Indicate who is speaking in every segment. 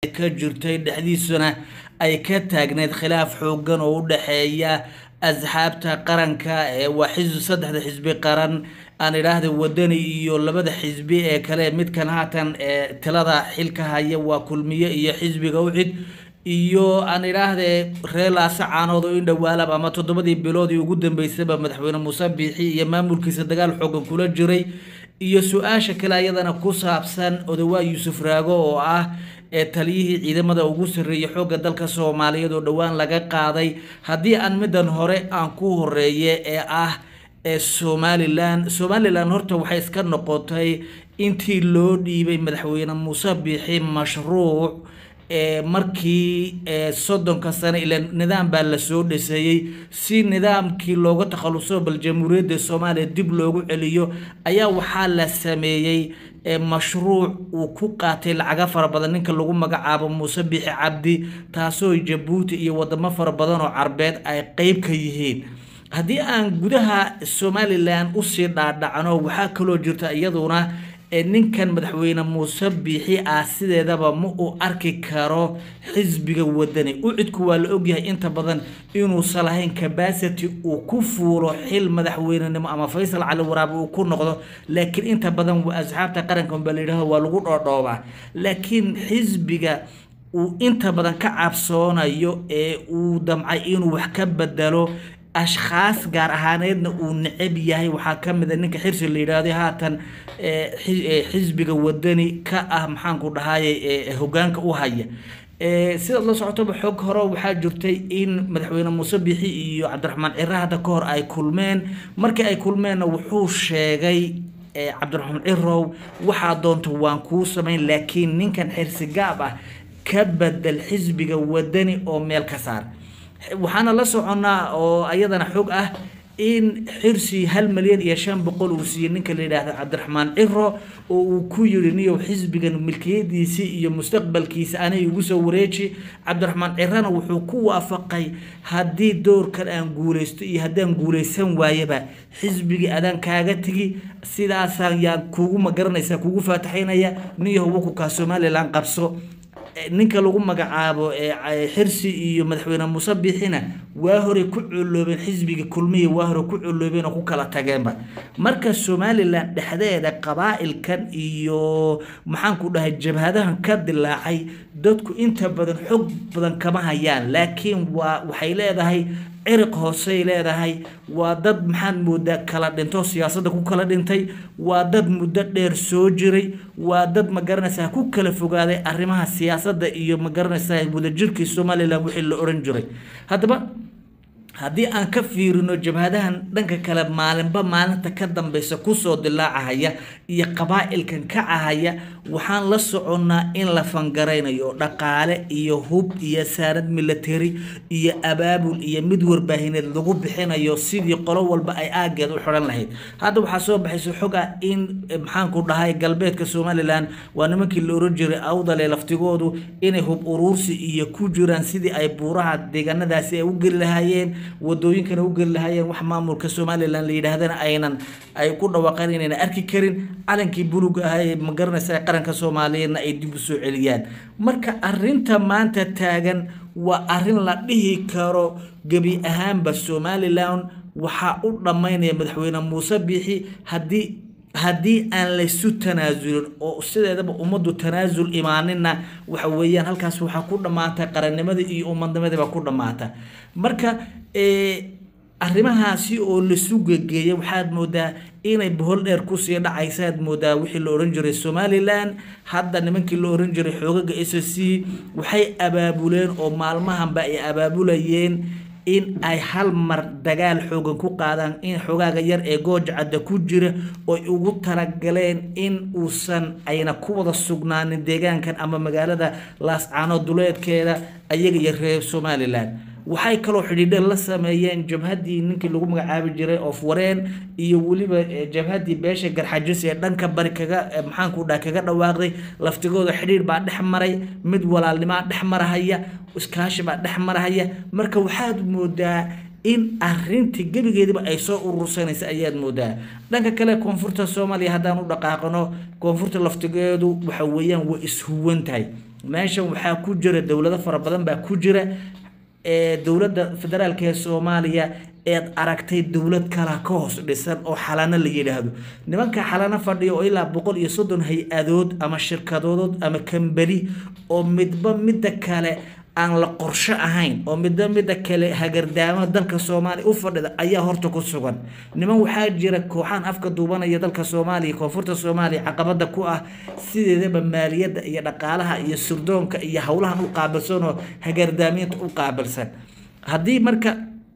Speaker 1: ka jirtay dhexdiisuna ay ka taagneyd khilaaf xoogan oo u dhexeeya asxaabta qaranka ee waa xisbi saddexda xisbi qaran aan idhaahda wadani iyo labada xisbi ee kale midkan haatan ee talada xilka haya waa kulmiye iyo xisbiga ucid iyo aan idhaahde reer laasa caanood oo in dhowaalaba ama toddobadii biloodii ugu dambeysaba madaxweyne muuse biixi iyo maamulkiisa dagaal xoogan kula jiray iyo su-aasha kale ayadana ku saabsan odawaa yuusuf raago oo ah ee taliyihii ciidamada ugu sarreeyay xoogga dalka soomaaliyeed oo dhowaan laga qaaday haddii aan middan hore aan ku horeeye ee ah ee somalilan somalilan horta waxay iska noqotay intii loo dhiibay madaxweyne muuse biixi mashruuc ee markii soddonka sane ila nidaam baa lasoo dhiseeyey si nidaamkii looga takhaluso bal jamhuuriyadda soomaaliya dib loogu celiyo ayaa waxaa la sameeyey mashruuc uu ku qaatay lacaga fara badan ninka lagu magacaabo muuse biixi cabdi taasoo jabuuti iyo wadamo fara badan oo carbeed ay qeyb ka yihiin haddii aan gudaha somalilan usii dhaadhacno waxaa kaloo jirta iyaduna ninkan madaxweyne muuse biixi ah sideedaba ma uu arki karo xisbiga wadani ucidku waa la ogyahay inta badan inuusan lahayn cabacity uu ku fuulo xil madaxweynenimo ama faysal cali waraabe uu ku noqdo laakiin inta badan waa asxaabta qaranka baa layidhahdo waa lagu dhoodhoobaa laakiin xisbiga uu inta badan ka cabsoonayo ee uu damcay inuu wax ka bedelo ashkhaas gaar ahaaneedna uu necab yahay waxaa ka mid a ninka xirsi la yidhaahday haatan xisbiga wadani ka ah maxaanku dhahaye hogaanka u haya sidaad la socotoba xog hore waxaa jirtay in madaxweyne muuse biixi iyo cabdiraxmaan cire hadda ka hor ay kulmeen markii ay kulmeenna wuxuu sheegay cabdiraxmaan cirow waxaa doonta waan kuu samayn laakiin ninkan xirsi gaab ah ka bedel xisbiga wadani oo meel ka saar waxaana la soconnaa oo ayadana xog ah in xirsi hal malyan iyo shan boqol uu siiyey ninka la yidhaahdo cabdiraxmaan ciro oo uu ku yiri niyow xisbigan milkiyadiisii iyo mustaqbalkiisa anay igu soo wareeji cabdiraxmaan cirana wuxuu ku waafaqay haddii doorkan aan guuleysto iyo haddaan guuleysan waayaba xisbigii adaan kaaga tegi sidaasaan yaan kuugu magaranaysaa kuugu faataxaynaya niyahow wakukaa somalilan qabso ninka lagu magacaabo xirsi iyo madaxweyne muuse biixina waa hore ku coloobeen xisbiga kulmiya waa hore ku coloobeen oo ku kala tageenba marka somalilan dhexdeeda qabaa'ilkan iyo maxaanku dhahay jabhadahan ka dilaacay dadku inta badan xog badan kama hayaan laakiin waa waxay leedahay ciriq hoosey leedahay waa dad maxaad moodaa kala dhinto siyaasadda ku kala dhintay waa dad muddo dheer soo jiray waa dad ma garanaysaa ku kala fogaaday arrimaha siyaasadda iyo ma garanaysaa wadajirkii somalilan wixii la oran jiray haddaba haddii aan ka fiirino jabhadahan dhanka kale maalinba maalinta ka dambeysa kusoo dilaacahaya iyo qabaa'ilkan kacahaya waxaan la soconnaa in la fangaraynayo dhaqaale iyo hub iyo saarad military iyo abaabul iyo mid warbaahineed lagu bixinayo sidii qolo walba ay aageed u xidhan lahayd hadda waxaa soo baxaysa xog ah in maxaanku dhahay galbeedka somalilan waa nimankii la oran jiray awdale laftigoodu inay hub uruursi iyo ku jiraan sidii ay buuraha deegaanadaasi ay u geli lahaayeen wadooyinkana u geli lahaayeen wax maamulka somalilan la yidhaahdana aynan ay ku dhawaaqeen inayna arki karin calankii buluga ah ee ma garanaysa qaranka soomaaliyeedna ay dib u soo celiyaan marka arinta maanta taagan waa arin la dhihi karo gebi ahaanba somalilan waxaa u dhammaynaya madaxweyne muuse biixi haddii haddii aan laysu tanaasulin oo sideedaba ummaddu tanaasul imaanina waxa weeyaan halkaas waxaa ku dhammaata qarannimada iyo ummadnimadii baa ku dhammaata marka arrimahaasi oo lasu gegeeya waxaad moodaa inay bohol dheer kusii dhacaysaad moodaa wixii la oran jiray somalilan hadda nimankii la oran jiray xoogaga s c waxay abaabuleen oo maalmahanba ay abaabulayeen in ay hal mar dagaal xoogan ku qaadaan in xogaaga yar ee goojacadda ku jira oy ugu talagaleen in uusan ayna ku wada sugnaanin deegaankan ama magaalada laascaano duleedkeeda ayaga iyo reer somalilan waxay kaloo xidhiidheen la sameeyeen jabhaddii ninkii lagu magacaabi jiray of wareen iyo weliba jabhaddii beesha garxajis ee dhanka bari kaga maxaanku dhaha kaga dhawaaqday laftigooda xidhiidh baa dhex maray mid walaalnimaa dhex marahaya iskaashi baa dhex marahaya marka waxaad moodaa in arintii gebigeediba ay soo urursanaysa ayaad moodaa dhanka kale koonfurta soomaaliya haddaan u dhaqaaqano koonfurta laftigeedu waxa weeyaan way ishuwan tahay meeshan waxaa ku jira dowlado fara badan baa ku jira ee dowladda federaalka ee soomaaliya eed aragtay dowlad kala ka hoos dhisan oo xalano la yidhaahdo nimanka xalano fadhiya oo ilaa boqol iyo soddon hay-adood ama shirkadood ama kambeli oo midba midda kale aan la qorsho ahayn oo midba midda kale hagardaamo dalka soomaaliya u fadhida ayaa horta ku sugan niman waxaa jira kooxaan afka duubanaya dalka soomaaliya koonfurta soomaaliya caqabada ku ah sideedaba maaliyadda iyo dhaqaalaha iyo surdoonka iyo howlahan u qaabilsan oo hagardaamiinta u qaabilsan haddii marka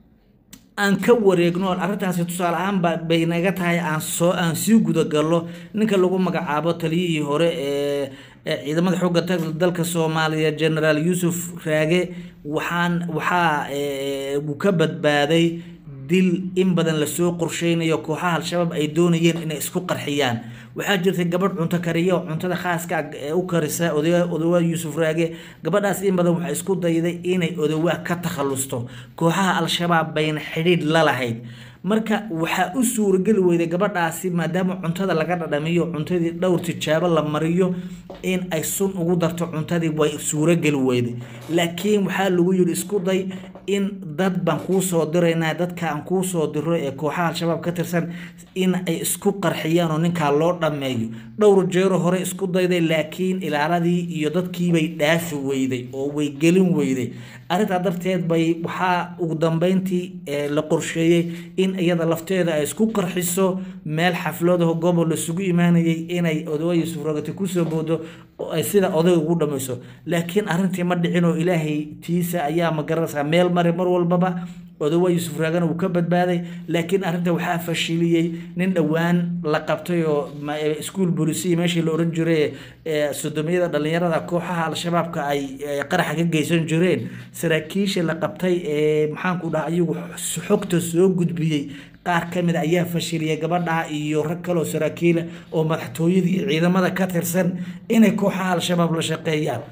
Speaker 1: aan ka wareegno arrintaasi tusaale ahaanba bay naga tahay aan soo aan sii gudagallo ninka lagu magacaabo taliyihii hore ee ciidamada xoogga dalka soomaaliya generaal yuusuf raage waxaan waxaa uu ka badbaaday dil in badan lasoo qorsheynayo kooxaha al-shabaab ay doonayeen inay isku qarxiyaan waxaa jirtay gabadh cunto kariya oo cuntada khaaska ee u karisa odawaa yuusuf raage gabadhaas in badan waxaa isku dayday inay odawaa ka takhalusto kooxaha al-shabaab bayna xidhiidh la lahayd marka waxaa u suurageli weyday gabadhaasi maadaama cuntada laga dhadhamiyo cuntadii dhowr tijaabo la mariyo in ay sun ugu darto cuntadii way suurageli weyday laakiin waxaa lagu yidhi isku day in dad baan kuu soo diraynaa dadka aan kuu soo diro ee kooxaha al-shabaab ka tirsan in ay isku qarxiyaan oo ninkaa loo dhammeeyo dhowr jeero hore isku dayday laakiin ilaaladii iyo dadkiibay dhaafi weyday oo way gelin weyday arrintaa darteed bay waxaa ugu dambeyntii la qorsheeyey in iyada lafteeda ay isku qarxiso meel xafladaho gobol laisugu imaanayay inay odawa yuusuf rogati kusoo boodo oo ay sida odayga ugu dhamayso laakiin arrintii ma dhicin oo ilaahay tiisa ayaa ma garanaysaa meel mari mar walbaba odawa yuusuf raagana wuu ka badbaaday laakiin arrinta waxaa fashiliyey nin dhowaan la qabtay oo iskuol bolisiya meeshii la oran jiray sodomiyada dhallinyarada kooxaha al-shabaabka ay qaraxa ka geysan jireen saraakiisha la qabtay ee maxaanku dhaha ayagu xogta soo gudbiyey qaar ka mid ayaa fashiliyay gabadha iyo rag kaleoo saraakiila oo madaxtooyada iyo ciidamada ka tirsan inay kooxaha al-shabaab la shaqeeyaan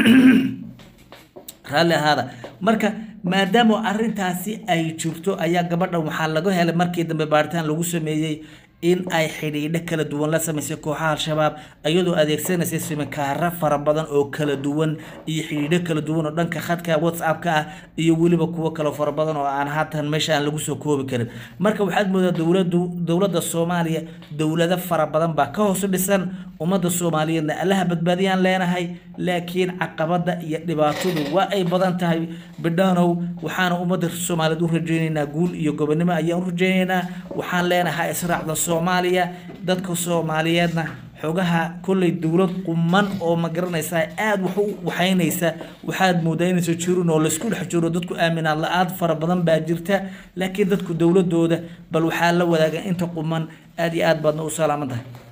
Speaker 1: raalli ahaada marka maadaama arrintaasi ay jirto ayaa gabadhan waxaa laga helay markii dambe baaritaan lagu sameeyey in ay xidhiidho kala duwan la samaysay kooxaha al-shabaab iyadoo adeegsanaysay simikaaro fara badan oo kala duwan iyo xidhiidho kala duwan oo dhanka khadka whatsapp-ka ah iyo weliba kuwo kale fara badan oo aan haatan meesha aan lagu soo koobi karin marka waxaad moodaa dowladu dowladda soomaaliya dowlado fara badan baa ka hoos dhisan ummadda soomaaliyeedna allaha badbaadiyaan leenahay laakiin caqabada iyo dhibaatadu waa ay badan tahay bidhanow waxaana ummadda soomaaliyeed u rajeyneynaa guul iyo gobonimo ayaan u rajeyneynaa waxaan leenahay israacda soomaaliya dadka soomaaliyeedna xogaha kolley dowlad quman oo ma garanaysaa aada wax u waxaynaysa waxaad moodaa inaysa jirin oo laysku dhex jiro dadku aaminaad la-aad fara badan baa jirta laakiin dadku dowladooda bal waxaa la wadaaga inta quman aada iyo aad baadna u salaaman tahay